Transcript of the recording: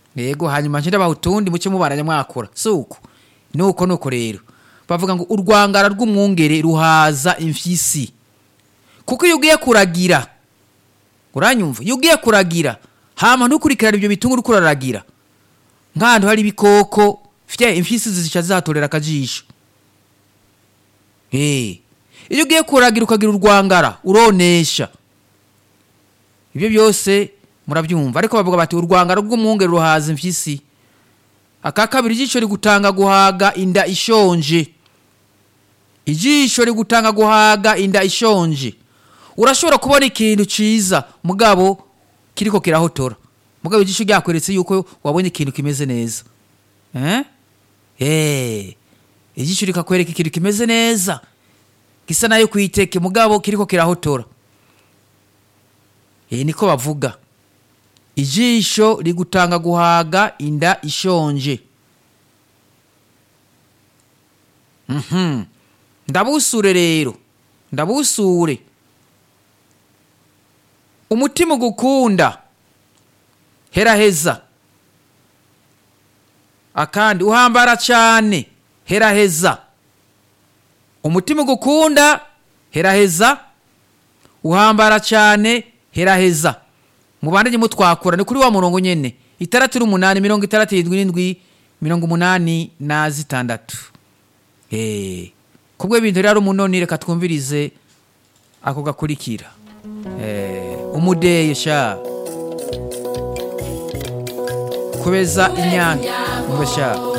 yego hanyuma nshira bahutundi muce mubaranya mwakura suko nuko nuko rero bavuga ngo urwangara rw'umwungere ruhaza imfyisi kuko iyo ugiye kuragira uranyumva iyo ugiye kuragira hama ntukurikirana ibyo bitunguru uriko uraragira nk'ahantu hari ibikoko fye imfyisi zica zihatorera akajisho Eh, iyo ugiye kuragira ukagira urwangara uronesha ibyo byose murabyumva ariko bavuga bati urwangara rw'umwungere ruhaza imfyisi aka kabiri ijisho rigutanga guhaga inda ishonje ijisho rigutanga guhaga inda ishonje urashobora kubona ikintu ciza mugabo kiriko kirahotora mugabo ijisho ryakweretse yuko wabonye ikintu kimeze neza eh? Eh, ijisho rikakwereka ikintu kimeze neza gisa nayo kwiteke mugabo kiriko kirahotora eh, niko bavuga ijisho rigutanga guhaga inda ishonje Mhm. ndabusure rero ndabusure umutima ugukunda heraheza akandi uhambara cyane heraheza umutima ugukunda heraheza uhambara cyane heraheza mubandanye mutwakura ni kuri wa murongo nyene itandatu n'umunani mirongo itandatu irindwi n'indwi mirongo umunani na zitandatu Eh, kubwo ibintu rero umunoni reka twumvirize ako gakurikira Eh, umudeyo sha kubeza inyanya ngo sha